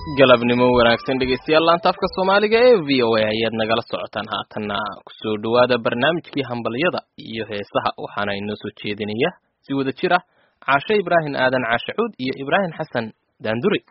galabnimo wanaagsan dhegeystayaal laanta afka soomaaliga ee v o a ayaad nagala socotaan haatanna kusoo dhowaada barnaamijkii hambalyada iyo heesaha waxaana inoo soo jeedinaya si wada jir ah caashe ibraahim aadan caashe cuud iyo ibraahim xasan daanduri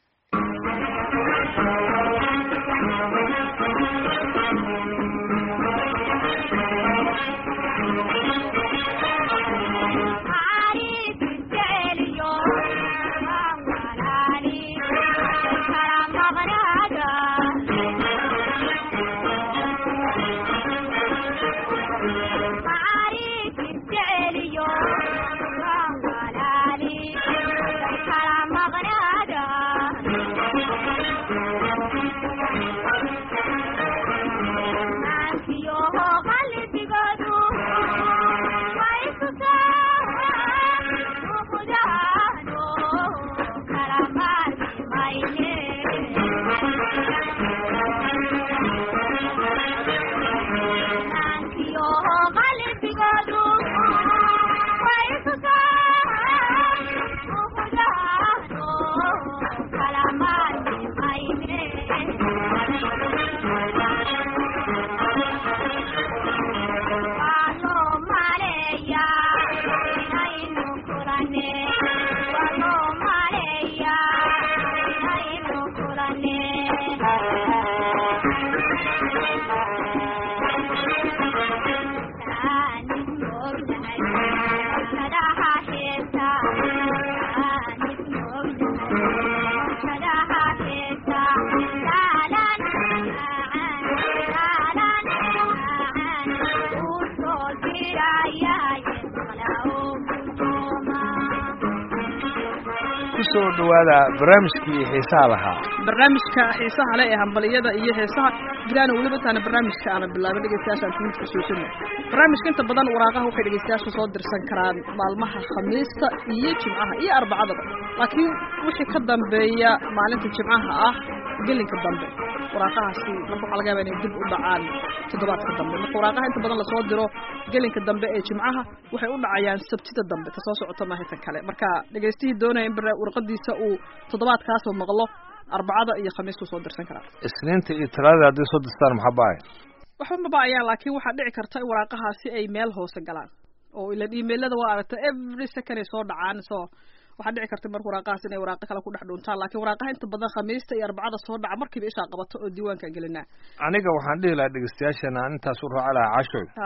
kusoo dhawaada barnaamijkii xiisaha lahaa barnaamijka xiisaha leh ee hambaliyada iyo heesaha bilaana weliba intaana barnaamijka aana bilaabin dhegeystayaashaan timidka suusina barnaamijka inta badan waraaqaha waxay dhegeystayaasha soo dirsan karaan maalmaha khamiista iyo jimcaha iyo arbacadaba laakiin wixii ka dambeeya maalinta jimcaha ah gelinka dambe waraaqahaasi marka waxaa laga yaba inay dib u dhacaan toddobaadka dambe marka waraaqaha inta badan lasoo diro gelinka dambe ee jimcaha waxay u dhacayaan sabtida dambe ta soo socota maaha tan kale marka dhegeystihii doonaya in warqadiisa uu toddobaadkaasoo maqlo arbacada iyo khamiistuu soo dirsan karaa isniinta iyo talaadada hadday soo dirstaan maxaa baaya waxba ma ba'ayaan laakiin waxaa dhici karta in waraaqahaasi ay meel hoose galaan oo ilan emailada waa aragta every second ay soo dhacaan so waxaa dhici karta marka waraaqahaas inay waraaqo kale ku dhex dhuuntaan laakiin waraaqaha inta badan khamiista iyo arbacada soo dhaca markiiba ishaa qabato oo diiwaankaan gelinaa aniga waxaan dhihi lahaa dhegeystayaashana aan intaas u raaci lahaa cashoy ha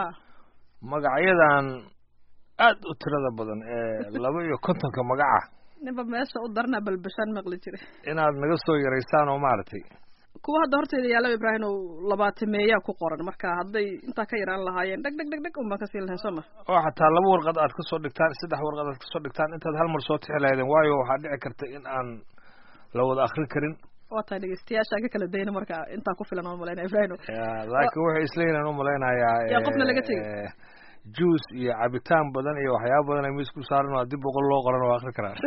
magacyadan aad u tirada badan ee laba iyo kontonka magaca ninba meesha u darnaa balbashaan maqli jira inaad naga soo yaraysaan oo maaragtay kuwa hadda horteeda yaallaba ibraahim oo labaatameeyaa ku qoran marka hadday intaa ka yaraan lahaayeen dheg dheg dheg dheg unbaan kasii lahayn soo ma oo xataa laba warqad aad kasoo dhigtaan saddex warqad aad kasoo dhigtaan intaad hal mar soo tixi lahaydeen waayo waxaa dhici karta in aan la wada akrin karin waa tahay dhegeystayaashaan ka kala dayna marka intaa ku filan oo malaynaya ibraahim laakiin waxay isleeyihin aan umalaynayaa yaa qofna laga tegey juice iyo cabitaan badan iyo waxyaaba badan ay miis ku saaran oo haddii boqol loo qoran waa akri karaan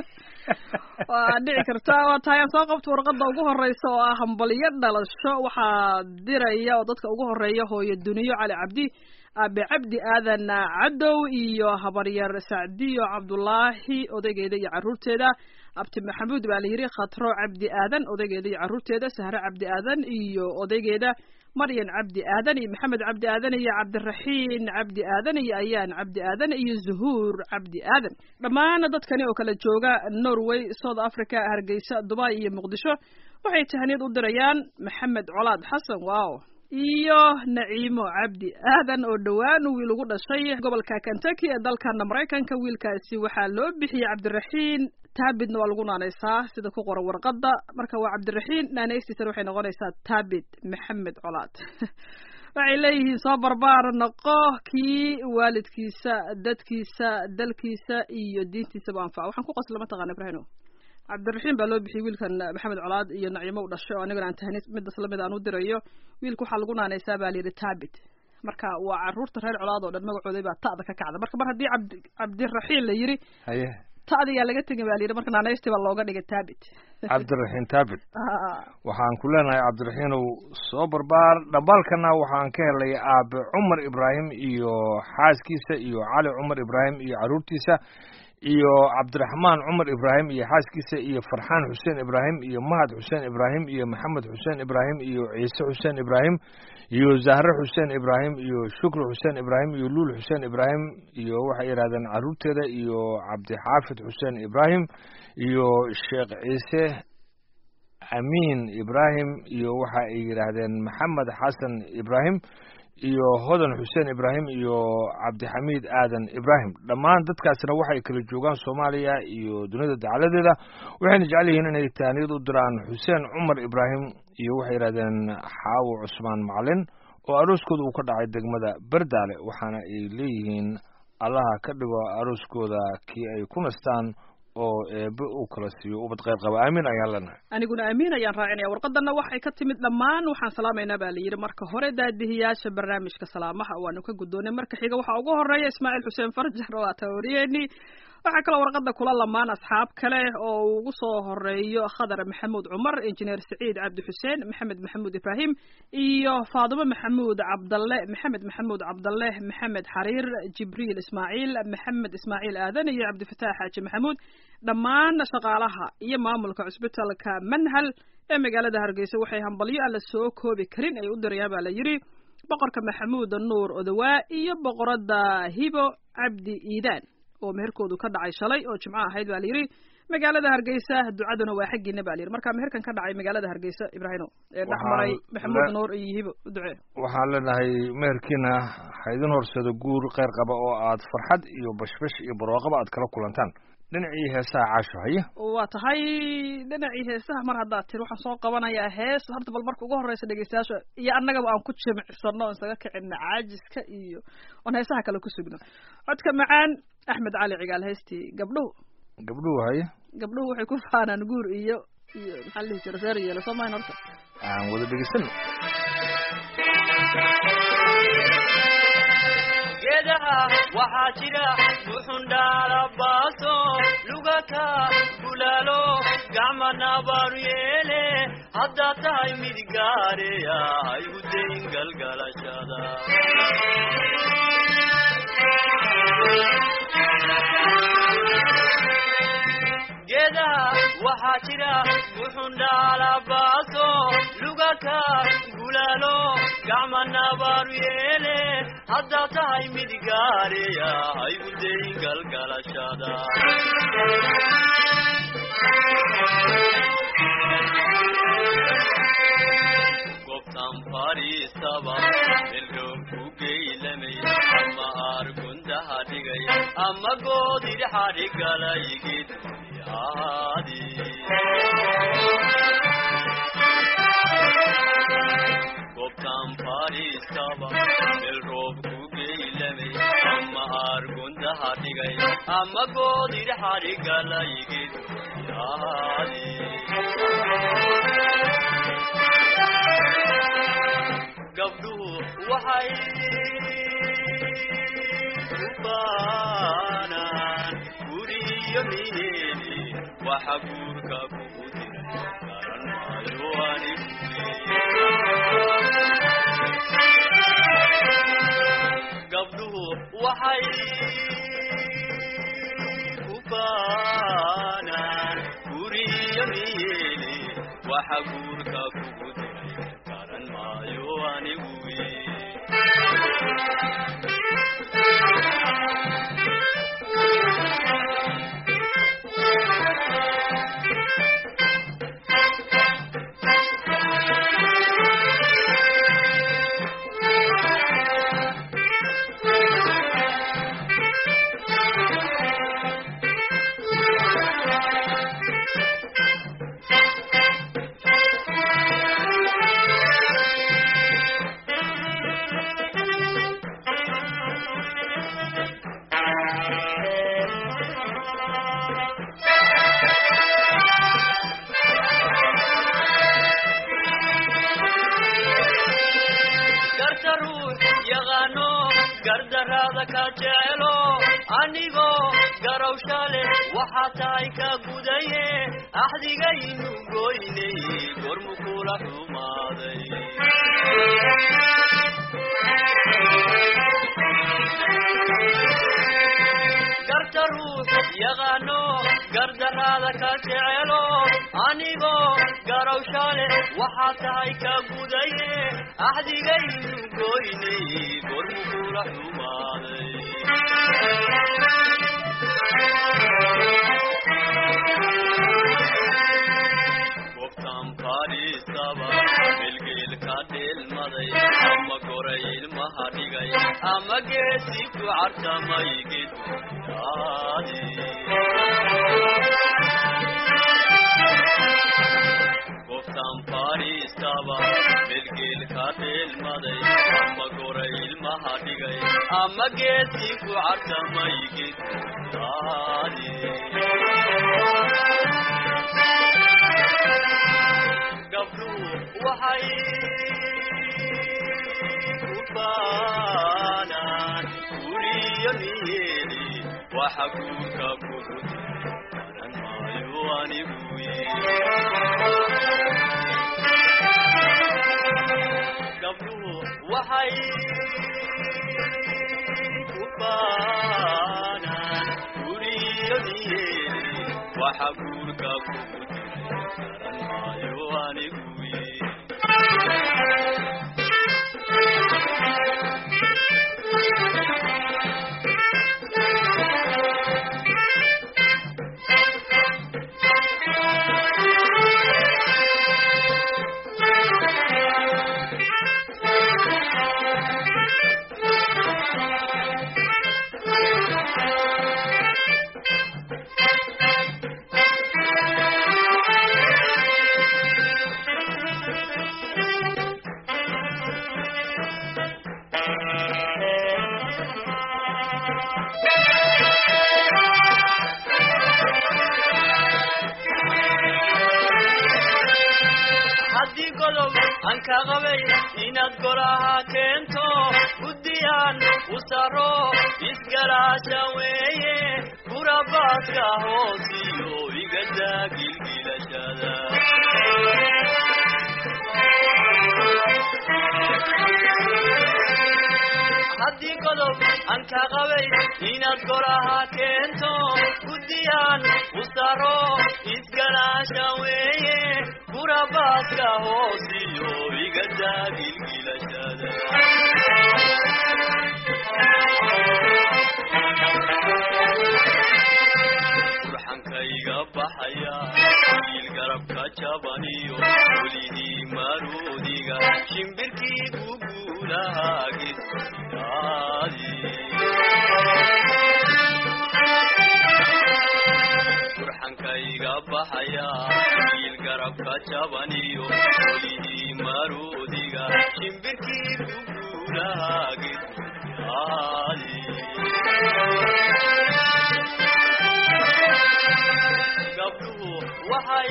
waa dhici karta waa tahay aan soo qabto warqada ugu horeysa oo ah hambaliyo dhalasho waxaa diraya oo dadka ugu horeeya hooyo duniyo cali cabdi aabe cabdi aadan cadow iyo habaryar sacdiyo cabdulaahi odaygeeda iyo caruurteeda abti maxamuud baa la yidhi khatro cabdi aadan odaygeeda iyo caruurteeda sahre cabdi aadan iyo odaygeeda maryan cabdi aadan iyo maxamed cabdi aadan iyo cabdiraxiin cabdi aadan iyo ayaan cabdi aadan iyo zuhuur cabdi aadan dhammaan dadkani oo kala jooga norway south africa hargeysa dubai iyo muqdisho waxay tahaniyad u dirayaan maxamed colaad xasan wow iyo naciimo cabdi aadan oo dhowaan wiil ugu dhashay gobolka kentucky ee dalkana maraykanka wiilkaasi waxaa loo bixiyey cabdiraxiin taabidna waa lagu naanaysaa sida ku qoran warqadda marka waa cabdiraxiin naanaystiisana waxay noqonaysaa taabid maxamed colaad waxay leeyihiin soo barbaar noqo kii waalidkiisa dadkiisa dalkiisa iyo diintiisaba anfaca waxaan ku qosla mataqana ibrahino cabdiraxiim baa loo bixiyey wiilkan maxamed colaad iyo naciimo u dhashay oo anigana aan tahni midas lamid aan u dirayo wiilka waxaa lagu naanaysaa baa layidhi taabit marka waa caruurta reer colaad oo dhan magacooday baa ta'da ka kacda marka mar haddii cabdi cabdiraxiim la yidhi haye ta'diyaa laga tegin baa layidhi marka naanaysti baa looga dhigay taabit cabdiraxiin taabit waxaan ku leenahay cabdiraxiinow soo barbaar dhambaalkana waxaan ka helay aabe cumar ibraahim iyo xaaskiisa iyo cali cumar ibraahim iyo caruurtiisa iyo cabdiraxmaan cumar ibraahim iyo xaaskiisa iyo farxaan xuseen ibraahim iyo mahad xuseen ibraahim iyo maxamed xuseen ibraahim iyo ciise xuseen ibraahim iyo zahre xuseen ibraahim iyo shukri xuseen ibraahim iyo luul xuseen ibraahim iyo waxay yidhahdeen caruurteeda iyo cabdixaafid xuseen ibraahim iyo sheekh ciise amiin ibraahim iyo waxa ay yidhaahdeen maxamed xasan ibraahim iyo hodan xuseen ibraahim iyo cabdixamiid aadan ibraahim dhammaan dadkaasina waxay kala joogaan soomaaliya iyo dunida dacaladeeda waxayna jecel yihiin inay taaniyad u diraan xuseen cumar ibraahim iyo waxay yidhahdeen xaawo cusmaan macalin oo arooskooda uu ka dhacay degmada berdaale waxaana ay leeyihiin allaha ka dhigo arooskooda kii ay ku nastaan oo eebe uu kala siiyo ubad kheyr qaba aamin ayaan leenahay aniguna amiin ayaan raacinaya warqadana waxay ka timid dhammaan waxaan salaamaynaa baa la yidhi marka hore daadihiyaasha barnaamijka salaamaha waanu ka guddoonay marka xiga waxaa ugu horeeya ismaaciil xuseen farjar oo ata wariyeenii waxaa kaloo warqada kula lamaan asxaab kale oo uu ugu soo horeeyo khadar maxamuud cumar injineer saciid cabdi xuseen maxamed maxamuud ibraahim iyo faadimo maxamuud cabdalle maxamed maxamuud cabdalle maxamed xariir jibriil ismaaciil maxamed ismaaciil aadan iyo cabdifataax xaaji maxamuud dhammaan shaqaalaha iyo maamulka cusbitalka manhal ee magaalada hargeysa waxay hambalyo aan la soo koobi karin ay u dirayaan baa la yidhi boqorka maxamuud nuur odawaa iyo boqorada hibo cabdi iidaan oo meherkoodu ka dhacay shalay oo jimco ahayd baa layidhi magaalada hargeysa ducaduna waa xaggiina ba layidhi marka meherkan ka dhacay magaalada hargeysa ibraahimo ee dhex maray maxamuud nuur iyo hibo u ducee waxaan leenahay meherkiina ha idin horsado guur kheyr qaba oo aad farxad iyo bashbash iyo barwaaqaba aad kala kulantaan dhinacii heesaha caasho haye waa tahay dhinacii heesaha mar haddaad tiri waxaan soo qabanayaa hees horta bal marka ugu horreysa dhegeystayaasha iyo annagaba aan ku jimicsano on isaga kicina caajiska iyo oon heesaha kale ku sugno codka macaan axmed cali cigaal heestii gabdhuhu gabdhuhu haye gabdhuhu waxay ku faanaan guur iyo iyo maxaa la dhihi jira reer yeelo soo mahayn horta aan wada dhegeysano geedaha waxaa jira buxundhaalabaaso lugaka gulaalo gacmanabaanu yeele haddaad tahay mid gaareya haygu dayn galgalashada geedaha waxaa jira buxundhaalabaaso lugaka gulaalo gacmanabaanu yeele haddaad tahay mid gaareya haygu dayn galgalashada gobtan fadhiistaba meldhoog ku geylamay ama aargundaha dhigay ama goodidhaxadhigalayigid ahaadi gobtan fadhiistaba meel roob ku geylamay ama aargundaha dhigay ama goodidhaxadhigalayigid ahaadi gabdhuhu waxay u baanaan guriyo miyeeli waxa guurka kugu diray garan maayo anigu gabdhuhu waxay u baanaan guriyo miyeeli waxa guurka kugu diray garan maayo anigu garta ruux yaqaano gardaraada ka jecelo anigoo garowsha leh waxaa tahay ka gudaye axdigaynu goynay gormu kula xumaaday garta ruux yaqaano gardaraada ka jecelo anigoo garowshale waxaa tahay ka gudaye axdigaynu goynay gormu kula xumaaday gobtan fadhiistaba melgeelka dheelmaday ama goray ilmaha dhigay ama geesi ku cartamay gedyaadi gobtan fadhiistaba melgeelka dheelmaday ama goray ilmaha dhigay ama geesi ku cartamay gedyaadi gabdhuhu waxay ku baanaan guriyo niyeeli waxa guurka kugud garan maayo anigu gabdhuhu waxay ku baanaan guriyo niyeeli waxa guurka kugud garan maayo anigu haddii godob aan ka qabay inaad golaha keento guddiyaan u saro isgalaasha weeye gurabaaska hoosiyo igadaa gilgilashada haddii godob aan ka qabay inaad golaha keento guddiyaan u saro isgalaasha weeye gurabaaska hoosiyo igadaa gilgilashada burxankayga baxaya wiil garabka jabaniyo welihii maroodiga shimbirkii guguulaha gedyaadi burxankayga baxaya wiil garabka jabaniyo welihii maroodiga shimbirkii guguulaha gedyaadi gabdhuhu waxay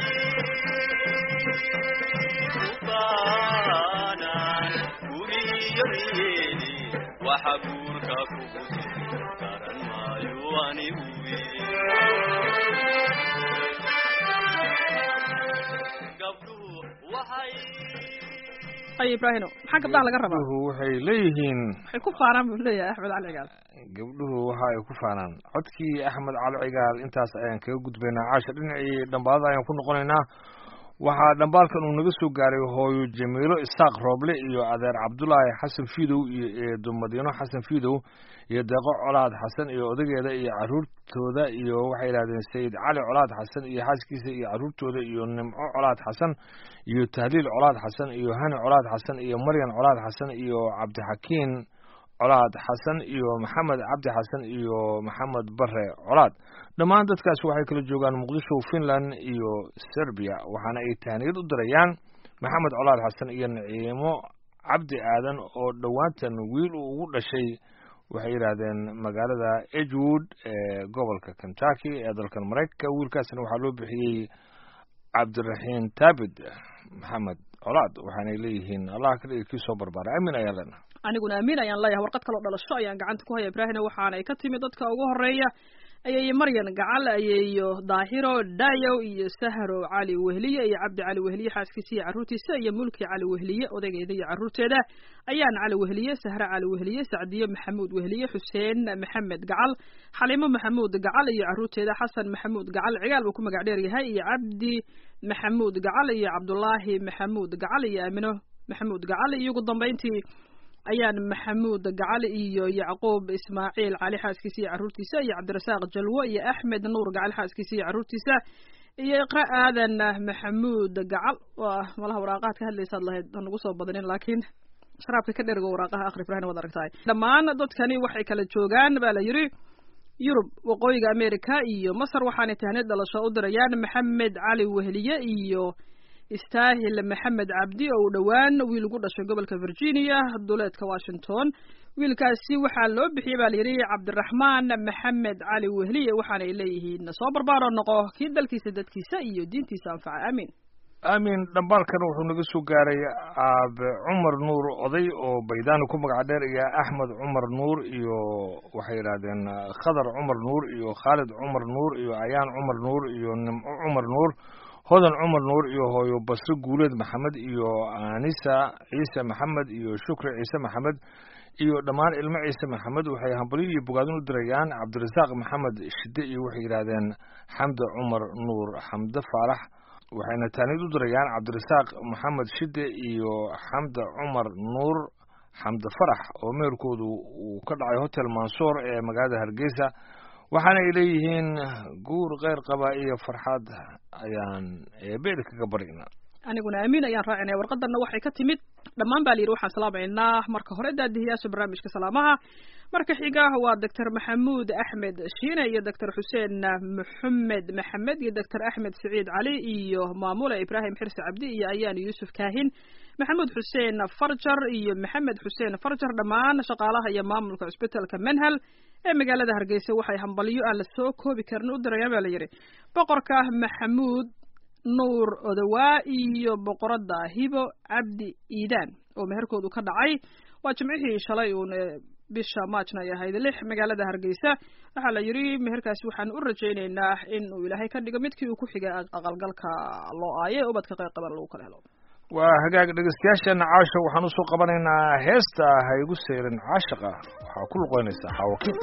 ku baanaan guriyo niyeeli waxa guurka kugu jiri garan maayo anigu gabdhuhu waxay ay ibraahino maxaa gabdhaha laga rabaa gabdhuhu waxay leeyihiin waxay ku faanaan buu leeyahay axmed cali cigaal gabdhuhu waxa ay ku faanaan codkii axmed cali cigaal intaas ayaan kaga gudbaynaa caasha dhinacii dhambaadada ayaan ku noqonaynaa waxaa dhambaalkan uu naga soo gaaray hooyo jamiilo isaaq rooble iyo adeer cabdulaahi xasan fiidow iyo eedo madiino xasan fiidow iyo deeqo colaad xasan iyo odageeda iyo caruurtooda iyo waxay yidhahdeen sayid cali colaad xasan iyo xaaskiisa iyo caruurtooda iyo nimco colaad xasan iyo tahliil colaad xasan iyo hani colaad xasan iyo maryan colaad xasan iyo cabdixakiin colaad xasan iyo maxamed cabdi xasan iyo maxamed bare colaad dhammaan dadkaasi waxay kala joogaan muqdisho finland iyo serbiya waxaana ay tahniyad u dirayaan maxamed colaad xasan iyo naciimo cabdi aadan oo dhowaantan wiil uu ugu dhashay waxay yidhaahdeen magaalada edgewood ee gobolka kentucky ee dalkan maraykanka wiilkaasna waxaa loo bixiyey cabdiraxiin taabid maxamed colaad waxaanay leeyihiin allah ka dhigi kii soo barbaaray aamin ayaan leenahay aniguna amiin ayaan leeyahay warqad kaloo dhalasho ayaan gacanta ku haya ibraahina waxaana ay ka timi dadka ugu horeeya ayeeyo maryan gacal ayeeyo daahiro dayow iyo sahro cali wehliye iyo cabdi cali wehliye xaaskiisa iyo carruurtiisa iyo mulki cali wehliye odaygeeda iyo carruurteeda ayaan cali wehliye sahre cali wehliye sacdiyo maxamuud wehliye xuseen maxamed gacal xaliimo maxamuud gacal iyo carruurteeda xasan maxamuud gacal cigaal buu ku magac dheer yahay iyo cabdi maxamuud gacal iyo cabdulaahi maxamuud gacal iyo aamino maxamuud gacal iyo ugu dambayntii ayaan maxamuud gacal iyo yacquub ismaaciil cali xaaskiisa iyo carruurtiisa iyo cabdirasaaq jalwo iyo axmed nuur gacal xaaskiisa iyo carruurtiisa iyo iqra aadan maxamuud gacal waa malaha waraaqaad ka hadlaysaad lahayd aan ugu soo badanin laakiin sharaabka ka dhergo waraaqaha akhri ibrahim waad aragtahay dhammaan dadkani waxay kala joogaan baa la yidhi yurub waqooyiga america iyo masar waxaanay tahneed dhalasho u dirayaan maxamed cali wehliye iyo istaahil maxamed cabdi oo uu dhowaan wiil ugu dhashay gobolka virginia duleedka washington wiilkaasi waxaa loo bixiyey baa layidhi cabdiraxmaan maxamed cali wehliye waxaanay leeyihiin soo barbaaro noqo kii dalkiisa dadkiisa iyo diintiisa anfaca aamin aamin dhambaalkan wuxuu naga soo gaaray aabe cumar nuur oday oo baydaani ku magac dheer iyo axmed cumar nuur iyo waxay yidhahdeen khadar cumar nuur iyo khaalid cumar nuur iyo ayaan cumar nuur iyo nimco cumar nuur hodan cumar nuur iyo hooyo basre guuleed maxamed iyo anisa ciise maxamed iyo shukri ciise maxamed iyo dhammaan ilmo ciise maxamed waxay hambalyo iyo bogaadin u dirayaan cabdirasaaq maxamed shide iyo waxay yidhaahdeen xamde cumar nuur xamde faarax waxayna taanid u dirayaan cabdirasaaq maxamed shide iyo xamde cumar nuur xamde farax oo meerkoodu uu ka dhacay hotel mansoor ee magaalada hargeysa waxaana ay leeyihiin guur keyr qaba iyo farxad ayaan eebeel kaga barina aniguna aamin ayaan raacinaya warqadanna waxay ka timid dhammaan baa la yidhi waxaan salaamaynaa marka hore daadihiyaasha barnaamijka salaamaha marka xiga waa doctor maxamuud axmed shiine iyo doctor xuseen maxamed maxamed iyo doctor axmed siciid cali iyo maamule ibraahim xirsi cabdi iyo ayaan yuusuf kaahin maxamuud xuseen farjar iyo maxamed xuseen farjar dhammaan shaqaalaha iyo maamulka cusbitalka menhal ee magaalada hargeysa waxay hambalyo aan la soo koobi karin u dirayaan baa la yidhi boqorka maxamuud nuur odawaa iyo boqoradda hibo cabdi iidaan oo meherkoodu ka dhacay waa jimcihii shalay uun bisha maajna ay ahayd lix magaalada hargeysa waxaa la yidhi meherkaasi waxaan u rajaynaynaa in uu ilaahay ka dhigo midkii uu ku xigay aqalgalka loo aaye ubadka qayb qaban lagu kala helo waa hagaag dhegeystayaasheena caasha waxaan usoo qabanaynaa heesta ha igu seyrin caashaqa waxaa ku luqeynaysaa xaawakiin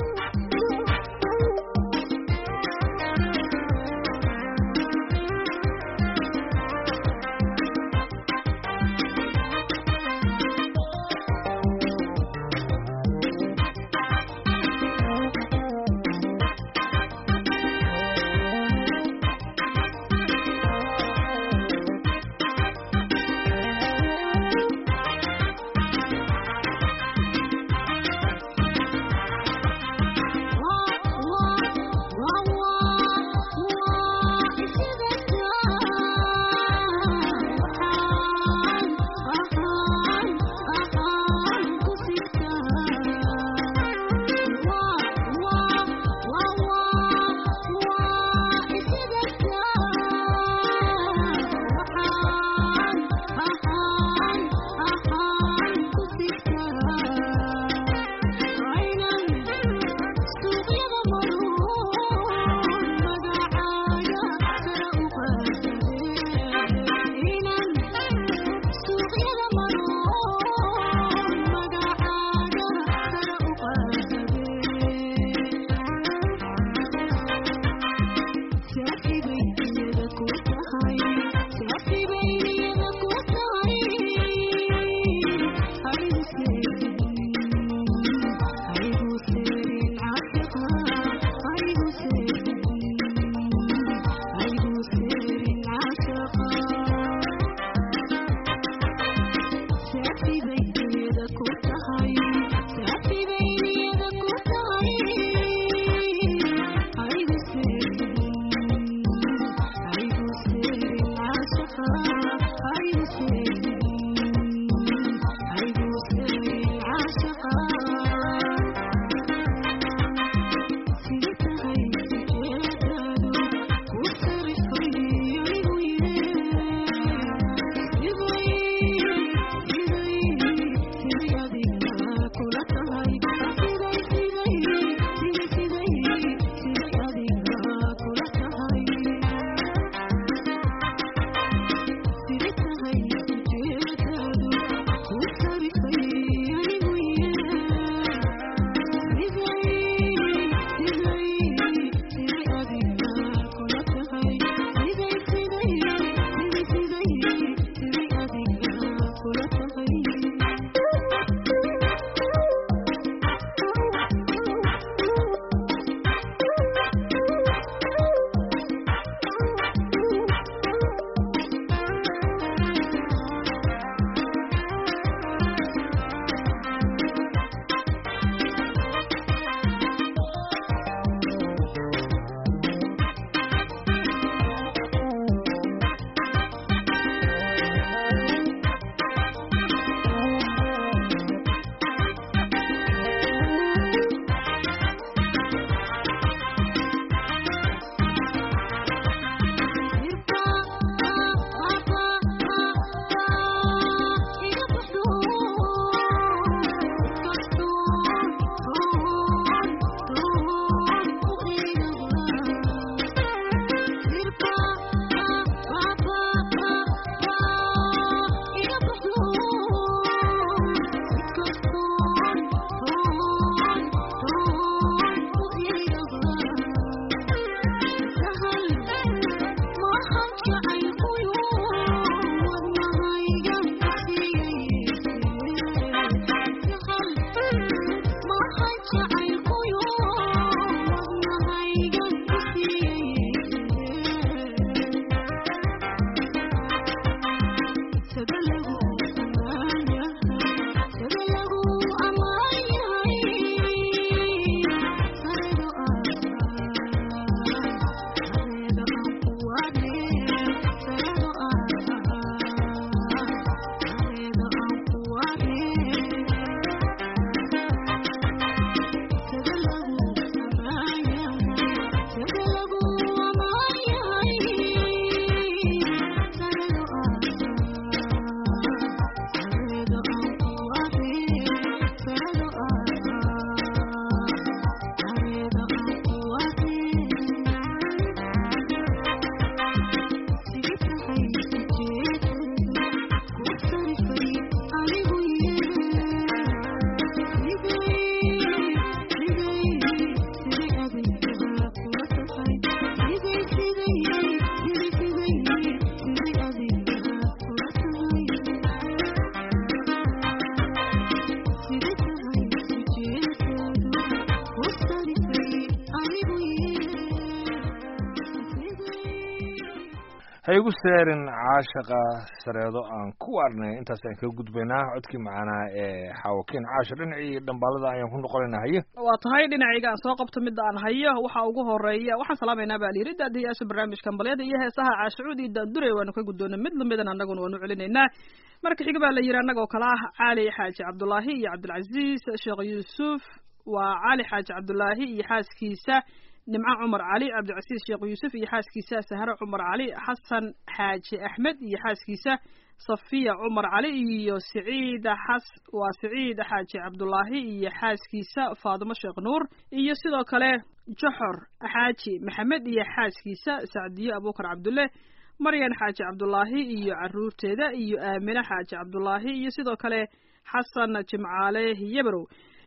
ha igu seerin caashaqa sareedo aan ku arnay intaas aan kaga gudbaynaa codkii macanaa ee xaawakeen caasha dhinacii dhambaalada ayaan ku noqonaynaa haye waa tahay dhinacayga aan soo qabto midda aan hayo waxa ugu horeeya waxaan salaamaynaa baa layidhi daadiyaasha barnaamijka ambalyada iyo heesaha caashacuud iyo daandure waanu ka guddoonay mid lamidan annaguna waanu celinaynaa marka xiga baa la yidhi annagoo kale ah cali xaaji cabdulaahi iyo cabdilcaziiz sheekh yuusuf waa cali xaaji cabdulaahi iyo xaaskiisa nimco cumar cali cabdicasiis sheekh yuusuf iyo xaaskiisa sahre cumar cali xasan xaaji axmed iyo xaaskiisa safiya cumar cali iyo siciida xas waa siciid xaaji cabdulaahi iyo xaaskiisa faadimo sheekh nuur iyo sidoo kale joxor xaaji maxamed iyo xaaskiisa sacdiyo abuukar cabdulle maryan xaaji cabdulaahi iyo caruurteeda iyo aamine xaaji cabdulaahi iyo sidoo kale xasan jimcaale yabarow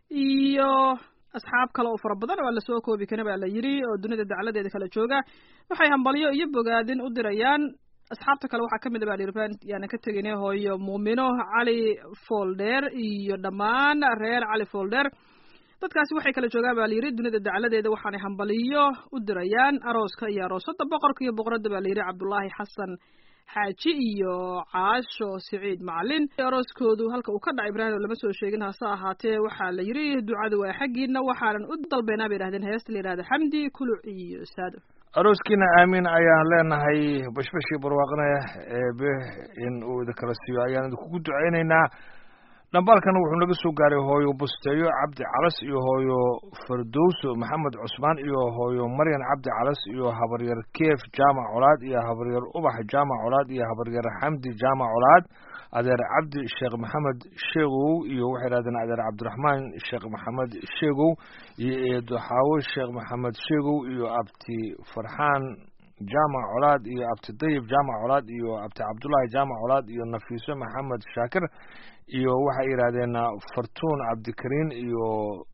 iyo asxaab kale oo fara badan waa lasoo koobi karin baa la yidhi oo dunida dacladeeda kala jooga waxay hambalyo iyo bogaadin u dirayaan asxaabta kale waxaa kamid a baa layidhi baan yaanan ka teginay hooyo muumino cali folder iyo dhammaan reer cali folder dadkaasi waxay kala joogaan baa layidhi dunida dacladeeda waxaanay hambaliyo u dirayaan arooska iyo aroosada boqorka iyo boqorada baa layidhi cabdulaahi xasan xaaji iyo caasho siciid macalin arooskoodu halka uu ka dhacay ibraahim lama soo sheegin hase ahaatee waxaa la yidhi ducada waa xaggiina waxaanan u dalbaynaa bay yidhahdeen heesta la yidhahda xamdi kuluc iyo saado arooskiina aamiin ayaan leenahay bashbashii barwaaqne eebe in uu idinkala siiyo ayaan idinkugu ducaynaynaa dhambaalkana wuxuu naga soo gaaray hooyo busteeyo cabdi calas iyo hooyo fardowso maxamed cusmaan iyo hooyo maryan cabdi calas iyo habaryar keef jaamac colaad iyo habaryar ubax jaamac colaad iyo habaryar xamdi jaamac colaad adeer cabdi sheekh maxamed sheegow iyo waxay yidhahdeen adeer cabdiraxmaan sheekh maxamed sheegow iyo eedo xaawo sheekh maxamed sheegow iyo abti farxaan jaamac colaad iyo abti dayib jaamac colaad iyo abti cabdullaahi jaamac colaad iyo nafiiso maxamed shaakir iyo waxay yidhaahdeen fartuun cabdikariin iyo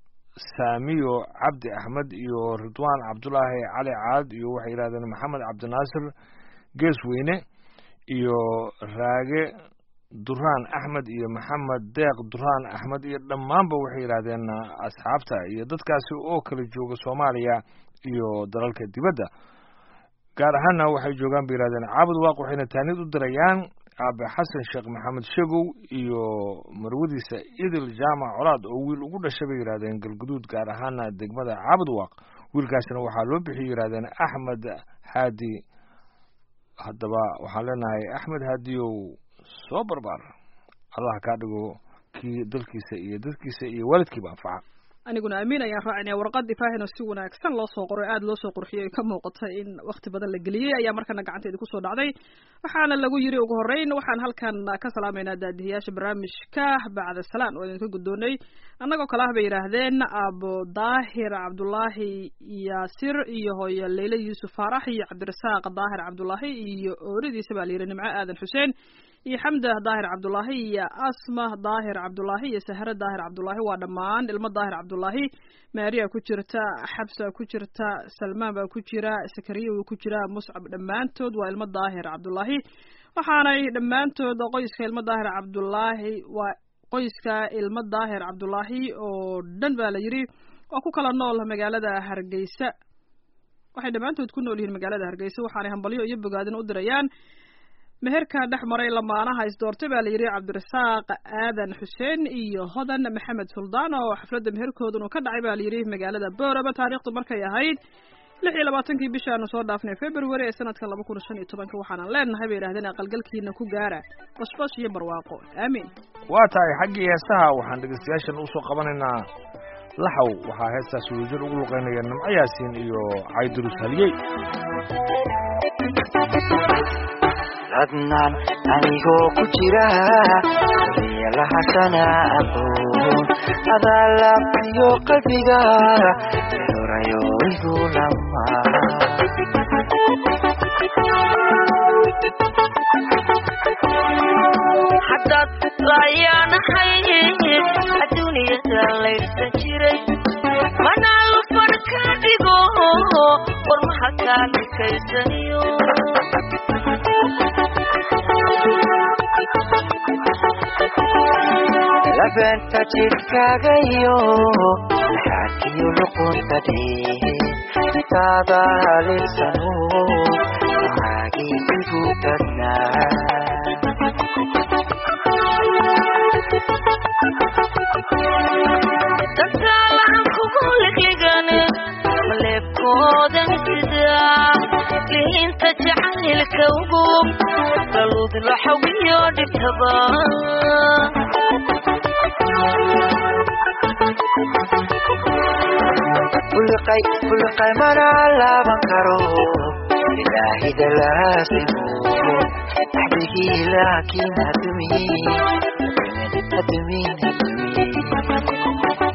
saamiyo cabdi axmed iyo ridwaan cabdulaahi cali caad iyo waxay yidhahdeen maxamed cabdinaasir geesweyne iyo raage duraan axmed iyo maxamed deeq duraan axmed iyo dhammaanba waxay yidhaahdeen asxaabta iyo dadkaasi oo kala jooga soomaaliya iyo dalalka dibadda gaar ahaanna waxay joogaan bay yidhahdeen caabud waaq waxayna taanid u dirayaan aabe xasan sheekh maxamed shegow iyo marwadiisa idil jaamac colaad oo wiil ugu dhashay bay yidhahdeen galguduud gaar ahaana degmada caabud waaq wiilkaasina waxaa loo bixiyay yidhahdeen axmed haadi haddaba waxaan leenahay axmed haadiyow soo barbaar allah kaa dhigo kii dalkiisa iyo dadkiisa iyo waalidkiiba anfaca aniguna amiin ayaan raacinaya warqad ifaahino si wanaagsan loo soo qoray aada loo soo qurxiyey ka muuqata in wakti badan la geliyey ayaa markana gacanteedi kusoo dhacday waxaana lagu yiri ugu horreyn waxaan halkan ka salaamaynaa daadihiyaasha barnaamijka bacda salaan oo idinka guddoonay annagoo kale ah bay yidhaahdeen abu daahir cabdulaahi yaasir iyo hooyo leyle yuusuf faarax iyo cabdirasaaq daahir cabdulaahi iyo ooridiisa baa la yidhi nimco aadan xuseen iyo xamda daahir cabdulaahi iyo asma daahir cabdulaahi iyo sahre daahir cabdulaahi waa dhammaan ilmo daahir cabdulaahi maariya ku jirta xabsa ku jirta salmaan baa ku jira sakariya wuu ku jira muscab dhammaantood waa ilmo daahir cabdulaahi waxaanay dhammaantood qoyska ilmo daahir cabdulaahi waa qoyska ilmo daahir cabdulaahi oo dhan baa la yidhi waa ku kala nool magaalada hargeysa waxay dhammaantood ku nool yihiin magaalada hargeysa waxaanay hambalyo iyo bogaadin u dirayaan meherka dhex maray lamaanaha isdoortay baa la yidhi cabdirasaaq aadan xuseen iyo hodan maxamed suldaan oo xafladda meherkooduna ka dhacay baa la yidhi magaalada booraba taariikhdu markay ahayd lix iyo labaatankii bishaanu soo dhaafnay february ee sanadka laba kun shan iyo tobanka waxaanan leenahay bay yidhahdeen aqalgalkiina ku gaara bashbash iyo barwaaqo aamiin waa tahay xaggii heesaha waxaan dhegeystayaashan usoo qabanaynaa laxow waxaa heestaas wadajir ugu luqeynaya nimco yaasiin iyo caydurus haliyey adnaan anigoo ku jira lahashana aqoon adaa laabtiyo qalbiga erorayo igu lama haddaad laayaanahay adduuniyada laydhsan jiray manaa lufan ka dhigo warmaha kaa dhikaysaniyo labeenta jidhkaagayo xaakiyo luqunta dhee taada halinsano macaagii igu badnaa dantaalahan kugu ligligan maleebkoodan sidaa lihinta jacaylka ugu galuud laxawiyo dhibtaba buliqay buliqay mana laaban karo ilaahida laasimo axdigii laakiin hadumin hadumin hadumin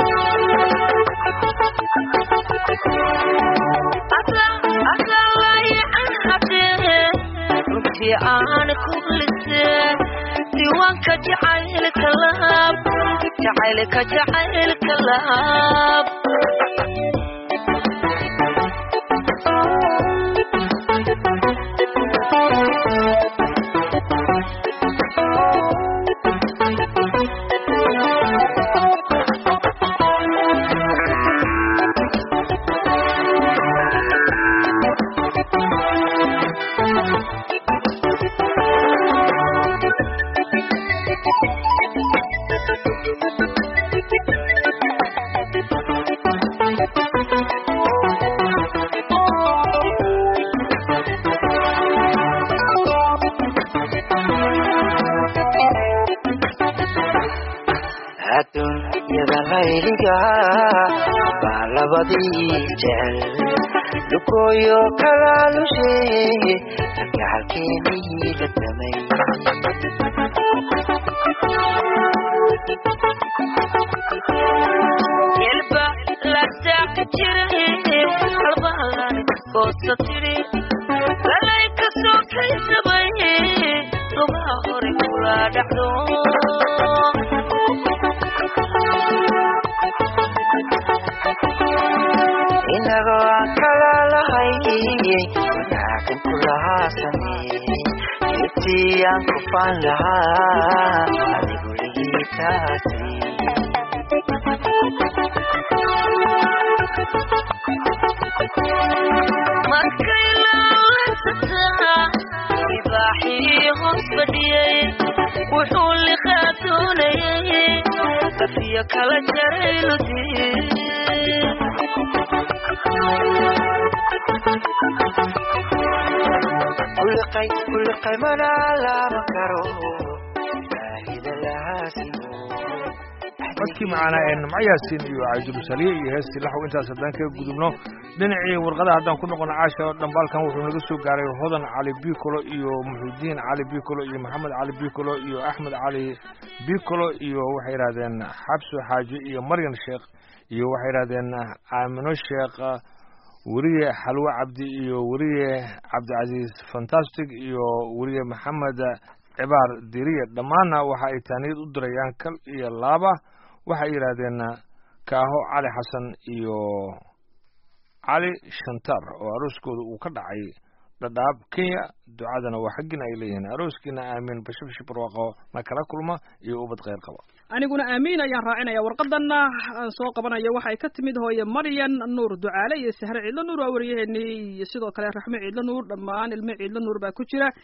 asalayacan hadee runtii aan ku lisee diiwaanka jacaylka laab jacaylka jacaylka laab adduunyada layliga baa labadii jecel lugooyo kalaalushe gacalkeenii la damay yelba ladaaqa jiray halbahalan goosa tiri lalay ka soo kaysabay lugaha hore kula dhacdo inagoo aan kala lahay wanaagan ku lahaa sameeyey geedtii aan ku faan lahaa adigu ligiitaasi markay laalansataa ibaaxii hoos fadhiyey wuxuu liqaa doonayay kafiyo kala jaray ludii kuliqay kuliqay mana laaban karo ilaahida lahaasimo codkii macaanaa ee nimco yaasiin iyo caydurus haliye iyo heestii laxow intaas haddaan kaga gudubno dhinacii warqada haddaan ku noqono caasha dhambaalkan wuxuu naga soo gaaray hodan cali bicolo iyo muxudiin cali bicolo iyo maxamed cali bicolo iyo axmed cali bicolo iyo waxay yidhahdeen xabso xaaji iyo maryan sheekh iyo waxay yidhahdeen aamino sheekh weriye xalwe cabdi iyo weriye cabdicasiis fantastic iyo weriye maxamed cibaar diriye dhammaanna waxa ay taaniyad u dirayaan kal iyo laaba waxay yidhaahdeen kaaho cali xasan iyo cali shantar oo arooskooda uu ka dhacay dhadhaab kenya ducadana waa xaggina ay leeyihiin arooskiina aamin bashabashi barwaaqo na kala kulma iyo ubad kheyr qaba aniguna aamiin ayaan raacinaya warqadana aan soo qabanayo waxay ka timid hooye maryan nuur ducaale iyo sahre ciidlo nuur waa wariyaheenii iyo sidoo kale raxme ciidlo nuur dhammaan ilmo ciidlo nuur baa ku jira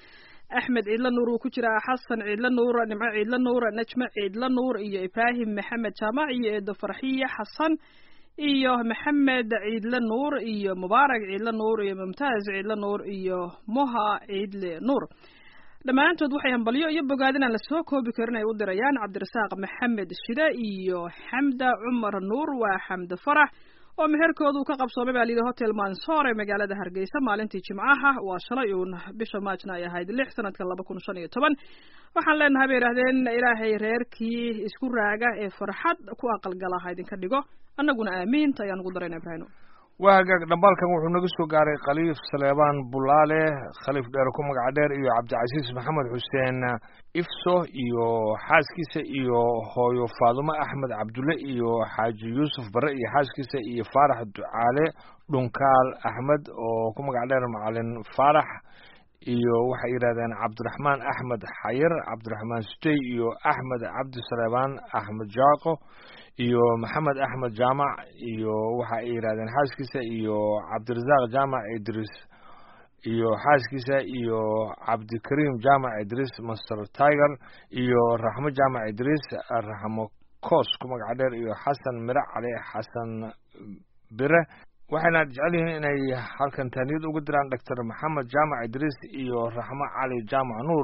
axmed ciidla nuur uu ku jiraa xasan ciidla nuur nimco ciidla nuur najme ciidla nuur iyo ibraahim maxamed jaamac iyo eedo farxiye xasan iyo maxamed ciidle nuur iyo mubaarak ciidle nuur iyo mumtaaz ciidle nuur iyo moha ciidle nuur dhammaantood waxay hambalyo iyo bogaadin aan lasoo koobi karin ay u dirayaan cabdirasaaq maxamed shide iyo xamda cumar nuur waa xamde farax oo meherkoodu ka qabsoomay baa layidhi hotel mansoor ee magaalada hargeysa maalintii jimcaha waa shalay uun bisha maajna ay ahayd lix sanadka laba kun shan iyo toban waxaan leenahay bay yidhahdeen ilaahay reerkii isku raaga ee farxad ku aqalgala ha idinka dhigo annaguna aamiinta ayaan ugu darayna ibraahim waa hagaag dhambaalkan wuxuu naga soo gaaray khaliif saleebaan bulaale khaliif dheer ku magaca dheer iyo cabdicasiis maxamed xuseen ifso iyo xaaskiisa iyo hooyo faadumo axmed cabdulle iyo xaaji yuusuf bare iyo xaaskiisa iyo faarax ducaale dhunkaal axmed oo ku magac dheer macalin faarax iyo waxay yidhahdeen cabdiraxmaan axmed xayir cabdiraxmaan sutey iyo axmed cabdi saleebaan axmed jaaqo iyo maxamed axmed jaamac iyo waxa ay yidhahdeen xaaskiisa iyo cabdirasaaq jaamac idris iyo xaaskiisa iyo cabdikariim jaamac idris master tiger iyo raxmo jaamac idris raxmo koos ku magaca dheer iyo xasan miro cali xasan bire waxayna jecel yihiin inay halkan taaniyad uga diraan doctor maxamed jaamac idriis iyo raxmo cali jaamac nuur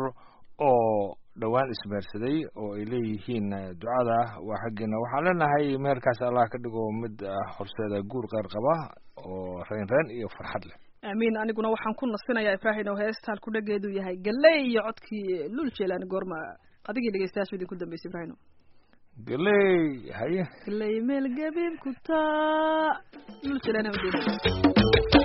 oo dhowaan ismeersaday oo ay leeyihiin ducada waa xaggeena waxaan leenahay meherkaas allah ka dhigo mid horseeda guur qeyr qaba oo reyn reen iyo farxad leh aamiin aniguna waxaan ku nasinayaa ibraahim oo heestaan ku dhageedu yahay galey iyo codkii lul jeelaan goorma adigii dhegeystayaashu idinku dambeysay ibraahim galey haye galey meel gabiib ku taa lul jeelaan ujeeda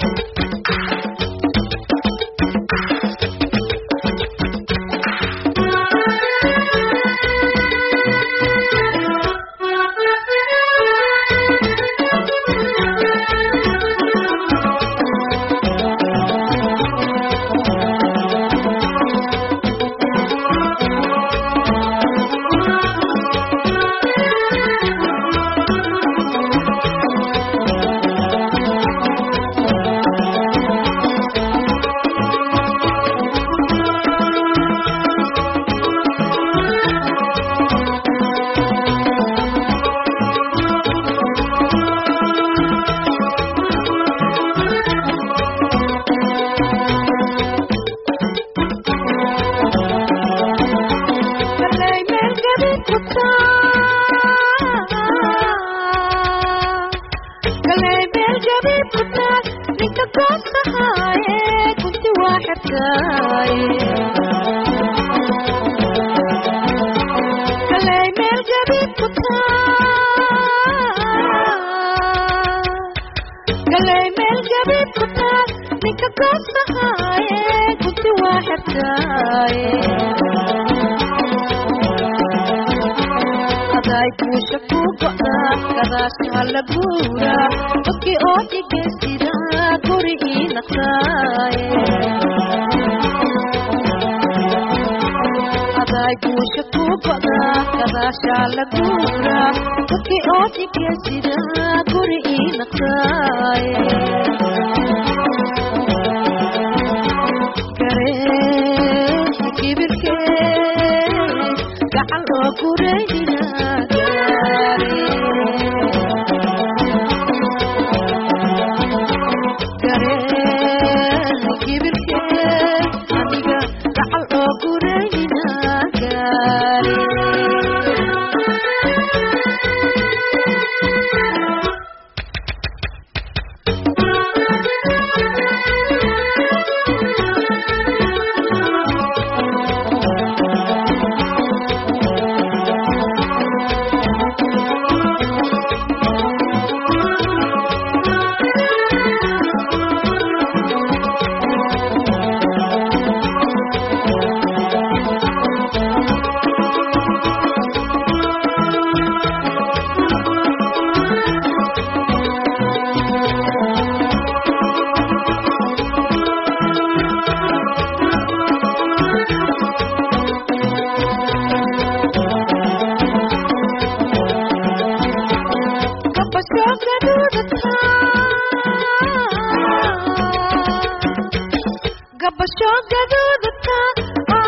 gabasho gaduudata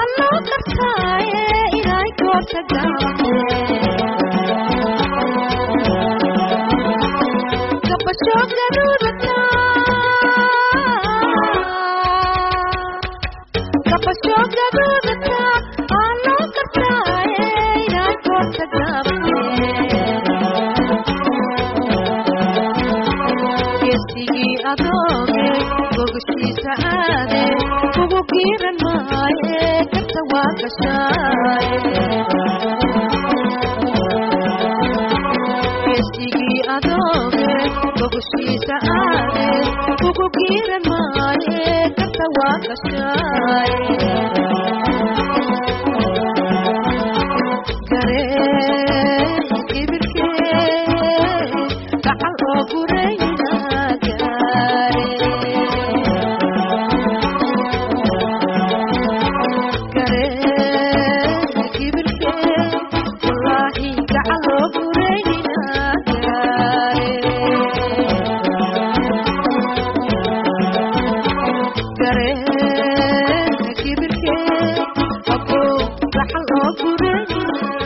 geesigii adooge gogashiisa aade kugu giiran maaye kabta waa gashaaye geesigii adooge gogashiisa aade kugu giiran maaye kabta waa gashaaye garee ibirkee gacal oo gurayna gaare garee ibirkee wallaahi gacal oo gurayna gaare garee ibirkee abo gacal oo gurayna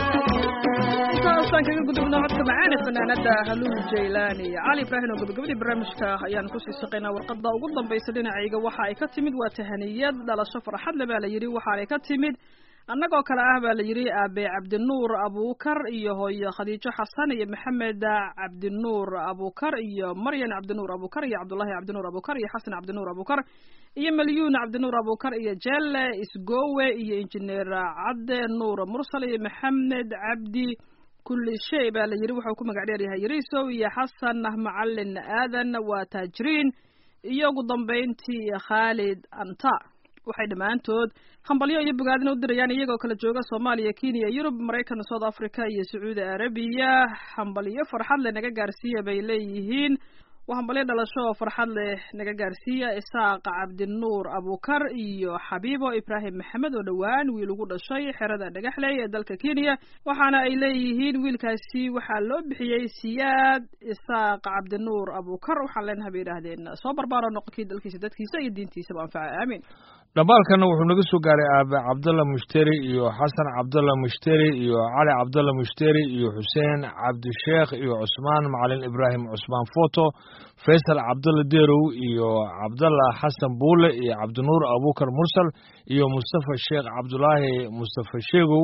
intaasaan kaga gudubno codka macaane fanaanada haluul jaylaani cali ibraahim oo gabagabadii barnaamijka ayaan kusii shaqaynaa warqada ugu dambaysa dhinacayga waxa ay ka timid waa tahaniyad dhalasho farxad le baa la yidhi waxaanay ka timid annagoo kale ah baa la yidhi aabe cabdinuur abuukar iyo hooyo khadiijo xasan iyo maxamed cabdinuur abuukar iyo maryan cabdinuur abuukar iyo cabdullaahi cabdinuur abuukar iyo xasan cabdinuur abuukar iyo malyuun cabdinuur abuukar iyo jelle isgowe iyo injineer cadde nuur mursal iyo maxamed cabdi kulli shay baa la yidhi wuxuu ku magac dheer yahay yariisow iyo xasan macalin aadan waa taajiriin iyo ugu dambayntii khaalid anta waxay dhammaantood hambalyo iyo bogaadina u dirayaan iyagoo kala jooga soomaaliya kenya yurub maraykan south africa iyo sacuudi arabiya hambalyo farxad leh naga gaarsiiya bay leeyihiin waa hambalyo dhalasho oo farxad leh naga gaarsiiya isaaq cabdinuur abuukar iyo xabiibo ibraahim maxamed oo dhowaan wiil ugu dhashay xerada dhagaxley ee dalka kenya waxaana ay leeyihiin wiilkaasi waxaa loo bixiyey siyaad isaaq cabdinuur abuukar waxaan leenahay bay yidhaahdeen soo barbaaro noqonkii dalkiisa dadkiisa iyo diintiisaba anfaca aamin dhambaalkana wuxuu naga soo gaaray aabe cabdalla mushteri iyo xasan cabdalla mushteri iyo cali cabdalla mushteri iyo xuseen cabdisheekh iyo cusmaan macalin ibraahim cusmaan foto faysal cabdalla derow iyo cabdalla xasan buule iyo cabdinuur abuukar mursal iyo mustafa sheekh cabdulaahi mustafa sheegow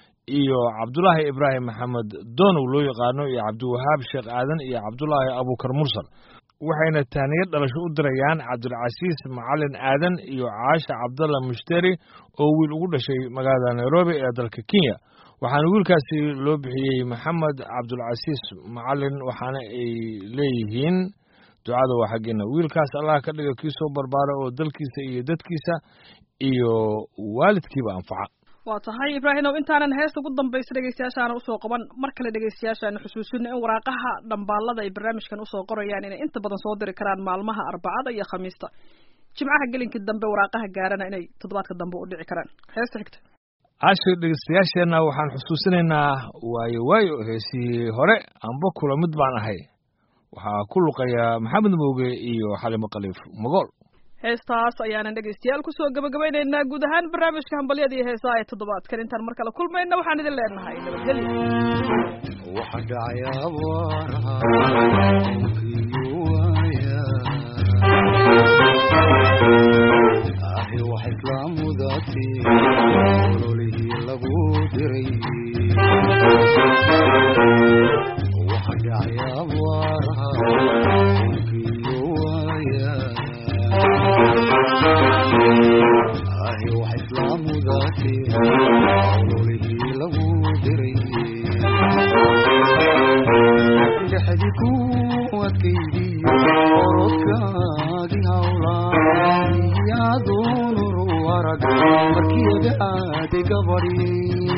iyo cabdulaahi ibraahim maxamed doonow loo yaqaano iyo cabdiwahaab sheekh aadan iyo cabdulaahi abuukar mursal waxayna tahniyad dhalasho u dirayaan cabdulcasiis macalin aadan iyo caasha cabdalla mushteri oo wiil ugu dhashay magaalada nairobi ee dalka kenya waxaana wiilkaasi loo bixiyey maxamed cabdulcasiis macalin waxaana ay leeyihiin ducada waa xaggeena wiilkaas allah ka dhiga kii soo barbaara oo dalkiisa iyo dadkiisa iyo waalidkiiba anfaca waa tahay ibraahimow intaanan heesta ugu dambaysa dhegeystayaashaana usoo qaban mar kale dhegeystayaashaana xusuusino in waraaqaha dhambaalada ay barnaamijkan usoo qorayaan inay inta badan soo diri karaan maalmaha arbacada iyo khamiista jimcaha gelinkii dambe waraaqaha gaarana inay toddobaadka dambe u dhici karaan heesta xigta casho dhegeystayaasheenna waxaan xusuusinaynaa waayo waayo heesii hore amba kula mid baan ahay waxaa ku luqaya maxamed mooge iyo xalimo khaliif mogool heestaas ayaanan dhegeystayaal kusoo gabagabaynaynaa guud ahaan barnaamijka hambalyada iyo heesaha ee toddobaadkan intaan mar kale kulmayna waxaan idin leenahay nabadgelyo waxa dhacay abaaraha dhulkiiyu waaya ahi wax islaamudaati ololihii lagu diray waxa dhacay abaaraha dhulkiiyu waaya ahi wax islaamudaati ololihii lagu diray dhexdi ku adkaydiyo orodkaagi hawlaa yaadunuru arag markiyada aaday gabadhi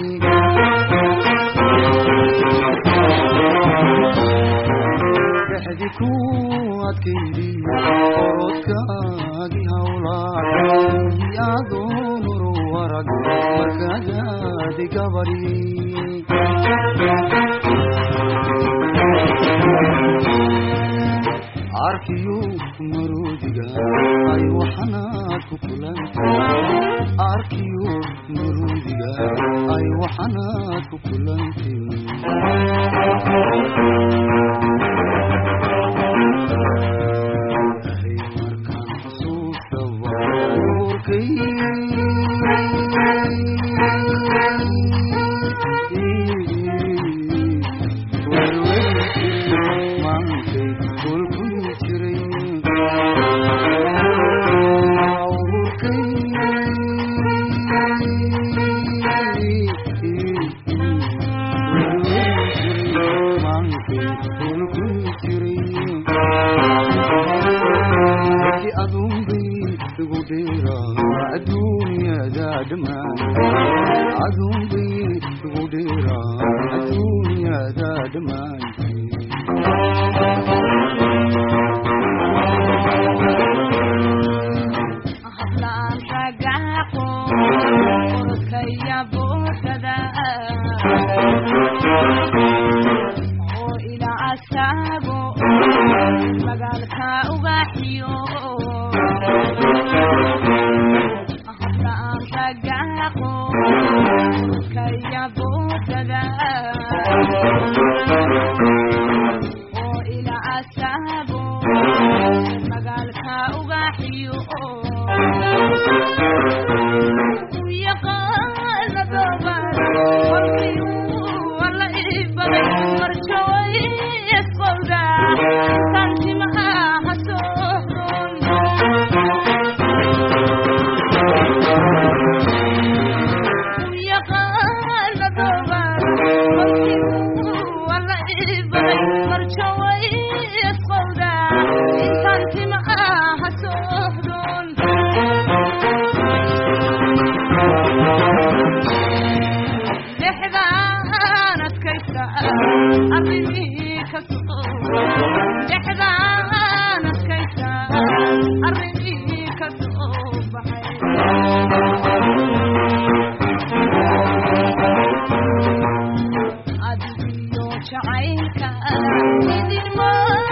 dhexdi ku adkaydiyo orodkaagi hawlaa yaadunuru arag markaadaadi gabadhi arkiyu maruudiga ay waxanaad ku kulanta arkiyu maruudiga ay wax waxanaad ku kulantin Ilaahay markaan xusuustaba urkay maantay kolkuu jiray Dhammaan hablaan ragaaqo urkaya boodada oo ila asaago magaalka ugaxiyo hablaan ragaaqo urkaya boodada oo ila asaago magaalka ugaxiyo dhexdaan adkaysta arrimihii ka soo dhexdaan adkaysta arrimihii ka soo baxay adigiyo jacaylka idinma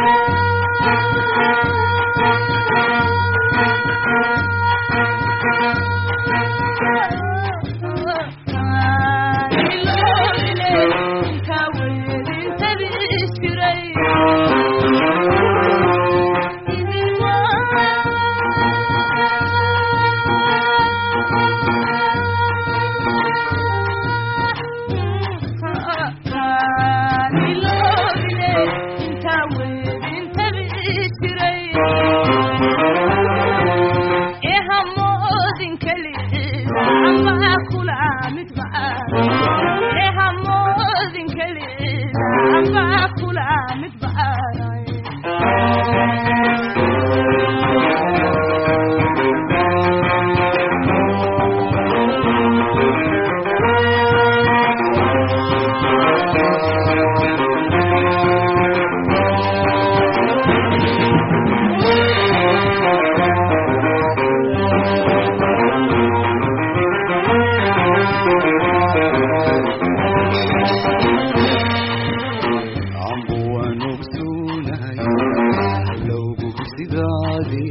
Ambu waan ogsuunahay halowgu sidaadi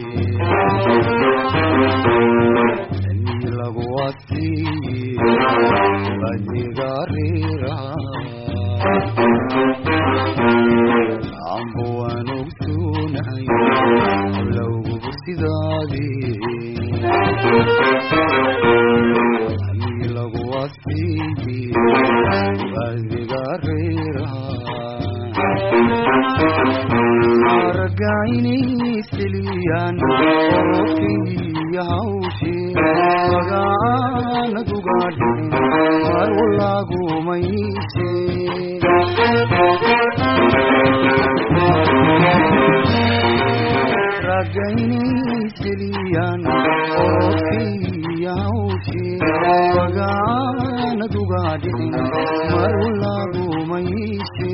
ni lagu wasiiye adiga reera ambu waan ogsuunahay halowgu sidaadi ni lagu wasiiye adiga reera aragaynayseliyaan orokaiyo hawshee magaanadugaadhin mar walaagumayse ragaynayseliyaan orokaiyo hawshee magaanadugaadhin mar walaagumayse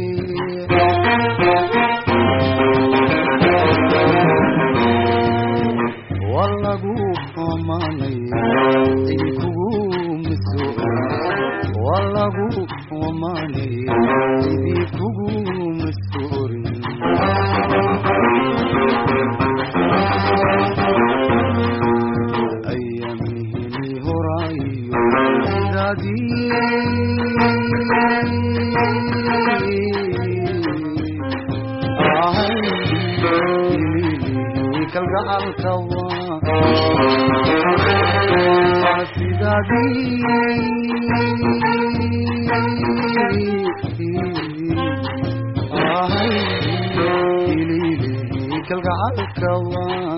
walagu amanay cidi kugu miso walagu amanay cidi kugu misorin ayamihini horayo sidaadii kalgacalka waa waa sidaadii ahay ilili kalgacalka waa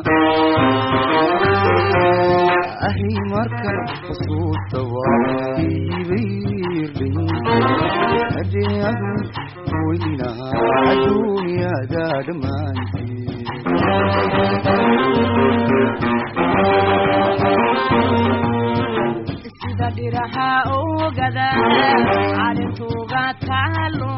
ahi markan xusuusta waa iibayrdhin adeadu weynaha adduunyada dhammaantii sida dhiraha ogada calintuga taalo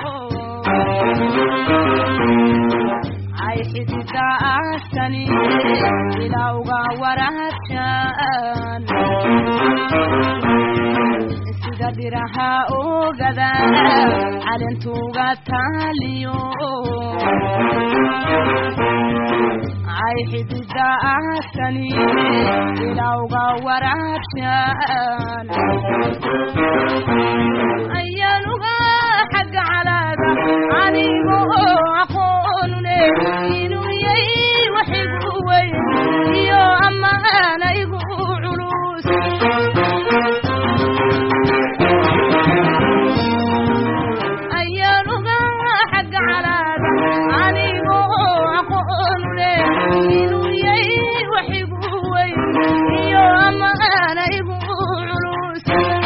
ay xidida askani ilaa uga warabshan sida dhiraha ogada calintuga taaliyo ay xidida askani ilaa uga warabshan ayaanuga xagga calaada anigo aqoonu leh inuu yay waxigu weyn iyo ammaana igu culus ayaanuga xagga calaada anigo aqoonu leh inuu yay waxigu weyn iyo ammaana igu culus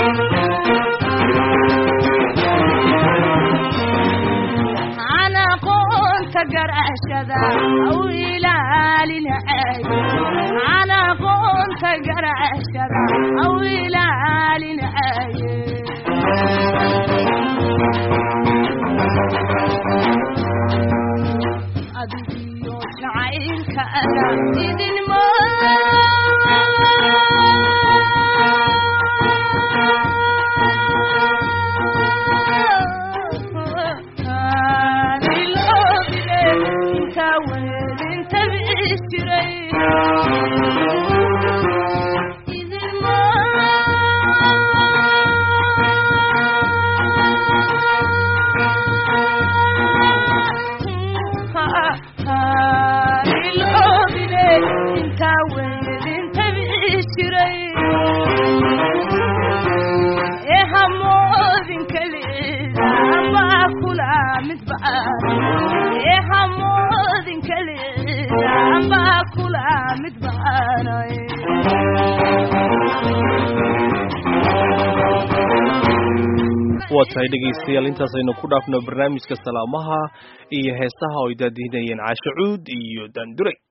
عن قنت قرشدا أو إلى عن قنت قرشدا أو إلى أدري شعيرك أنا إذن ما انت وين انت بشري إذن ما انت وين انت بشري ايه هموذن كليزا ما كلا متبعان ايه هموذن كليزا ما كلا متبعان waa tahay dhegaystayaal intaasaynu ku dhaafno barnaamijka salaamaha iyo heesaha oo ay daadihinayeen caasho cuud iyo daanduray